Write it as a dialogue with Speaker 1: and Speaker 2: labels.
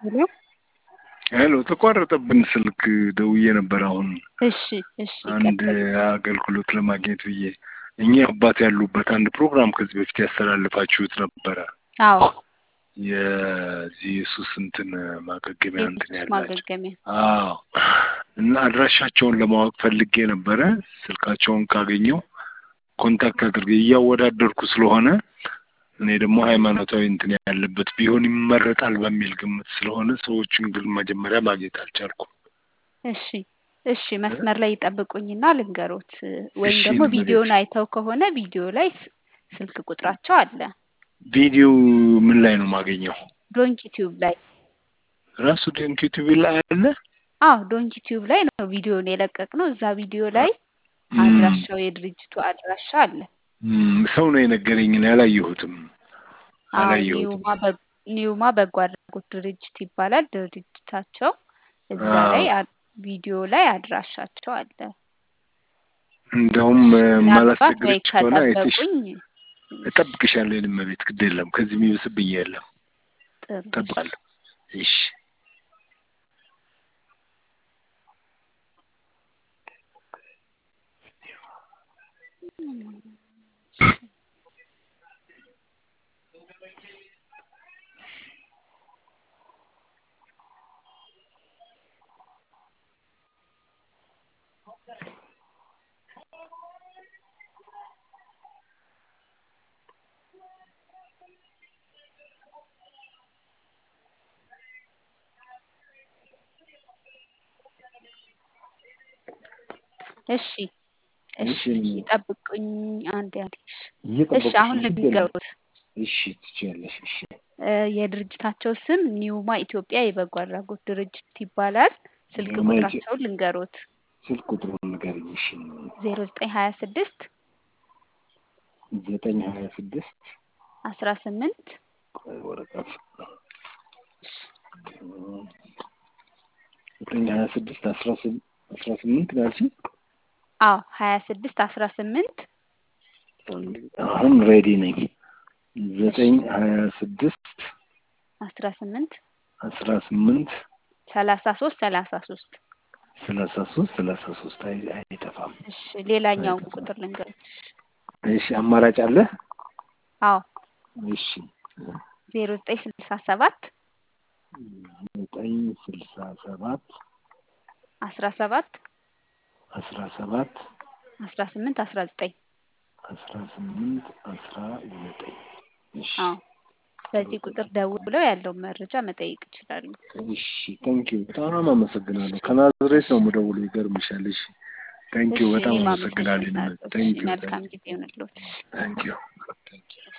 Speaker 1: ሄሎ
Speaker 2: ሄሎ ተቋረጠብን ስልክ ደውዬ ነበር አሁን
Speaker 1: እሺ እሺ
Speaker 2: አንድ
Speaker 1: ቀጥል
Speaker 2: አገልግሎት ለማግኘት ብዬ እኛ አባት ያሉበት አንድ ፕሮግራም ከዚህ በፊት ያስተላልፋችሁት ነበረ
Speaker 1: አዎ
Speaker 2: የዚህ የሱስ እንትን ማገገሚያ እንትን
Speaker 1: የሱስ
Speaker 2: ያላቸው
Speaker 1: ማገገሚያ
Speaker 2: አዎ እና አድራሻቸውን ለማወቅ ፈልጌ ነበረ ስልካቸውን ካገኘው ኮንታክት አድርጌ እያወዳደርኩ ስለሆነ እኔ ደግሞ ሃይማኖታዊ እንትን ያለበት ቢሆን ይመረጣል በሚል ግምት ስለሆነ ሰዎችን ግን መጀመሪያ ማግኘት አልቻልኩም
Speaker 1: እሺ እሺ መስመር ላይ ይጠብቁኝና ልንገሮት ወይም
Speaker 2: እሺ
Speaker 1: ደግሞ
Speaker 2: ልንገሮት።
Speaker 1: ቪዲዮን አይተው ከሆነ ቪዲዮ ላይ ስ- ስልክ ቁጥራቸው አለ
Speaker 2: ቪዲዮ ምን ላይ ነው ማገኘው
Speaker 1: ዶንኪ ቲዩብ ላይ
Speaker 2: ራሱ ዶንኪ ቲቪ ላይ አለ
Speaker 1: አዎ ዶንኪ ቲዩብ ላይ ነው ቪዲዮን የለቀቅነው እዛ ቪዲዮ ላይ
Speaker 2: እም፣
Speaker 1: አድራሻው የድርጅቱ አድራሻ አለ
Speaker 2: እም፣ ሰው ነው የነገረኝ እኔ አላየሁትም
Speaker 1: አዎ
Speaker 2: አላየሁትም
Speaker 1: ኒውማ በ- ኒውማ በጎ አድራጎት ድርጅት ይባላል ድርጅታቸው እዛ ላይ
Speaker 2: አዎ
Speaker 1: አ- ቪዲዮ ላይ አድራሻቸው አለ
Speaker 2: እንደውም እ፣
Speaker 1: ምናልባት ወይ
Speaker 2: ማላስቸግርሽ ከሆነ አይተሽ
Speaker 1: ከጠበቁኝ
Speaker 2: እጠብቅሻለሁ የኔ እመቤት ግድ የለም ከዚህ የሚብስብኝ የለም
Speaker 1: ጥሩ እሺ
Speaker 2: እጠብቃለሁ እሺ
Speaker 1: እሺ እሺ
Speaker 2: እሺ የኔ እመቤት
Speaker 1: ይጠብቁኝ አንድ ያህል እሺ እሺ
Speaker 2: እየጠበኩሽ
Speaker 1: አሁን
Speaker 2: ነው ግድ የለም
Speaker 1: ልንገሩት
Speaker 2: እሺ ትችያለሽ እሺ
Speaker 1: እ፣ የድርጅታቸው ስም ኒውማ ኢትዮጵያ የበጎ አድራጎት ድርጅት ይባላል ስልክ
Speaker 2: ኒውማ ኢትዮ-
Speaker 1: ቁጥራቸውን ልንገሩት
Speaker 2: ስልክ ቁጥሩን ንገሪኝ እሺ
Speaker 1: ዜሮ ዘጠኝ ሀያ ስድስት
Speaker 2: ዘጠኝ ሀያ ስድስት
Speaker 1: አስራ ስምንት
Speaker 2: ቆይ ወረቀት ዘጠኝ ሀያ ስድስት አስራ ስም- አስራ ስምንት ነው ያልሽኝ
Speaker 1: አዎ ሀያ ስድስት አስራ ስምንት
Speaker 2: አሁን ሬዲ ነኝ
Speaker 1: እሺ
Speaker 2: ዘጠኝ ሀያ ስድስት
Speaker 1: አስራ ስምንት
Speaker 2: አስራ ስምንት
Speaker 1: ሰላሳ ሶስት ሰላሳ ሶስት
Speaker 2: ሰላሳ ሶስት ሰላሳ ሶስት አይ አይጠፋም
Speaker 1: እሺ ሌላኛውን
Speaker 2: አይጠፋም
Speaker 1: ቁጥር ልንገሩት
Speaker 2: እሺ አማራጭ አለ
Speaker 1: አዎ
Speaker 2: እሺ
Speaker 1: ዜሮ ዘጠኝ ስልሳ ሰባት
Speaker 2: ዘጠኝ ስልሳ ሰባት
Speaker 1: አስራ ሰባት
Speaker 2: አስራ ሰባት
Speaker 1: አስራ ስምንት አስራ ዘጠኝ
Speaker 2: አስራ ስምንት አስራ ዘጠኝ እሺ
Speaker 1: አዎ በዚህ ቁጥር ደውለው ያለውን መረጃ መጠየቅ ይችላሉ
Speaker 2: እሺ ታንኪዩ በጣም አመሰግናለሁ ከናዝሬት
Speaker 1: እሺ
Speaker 2: ነው የምደውለው ይገርምሻል እሺ ታንኪዩ
Speaker 1: እሺ
Speaker 2: በጣም
Speaker 1: እኔም
Speaker 2: አመሰግናለሁ
Speaker 1: አመሰግናለሁ እሺ
Speaker 2: ታንኪዩ
Speaker 1: መልካም ጊዜ ይሁንልዎት
Speaker 2: ታንኪዩ ታንኪዩ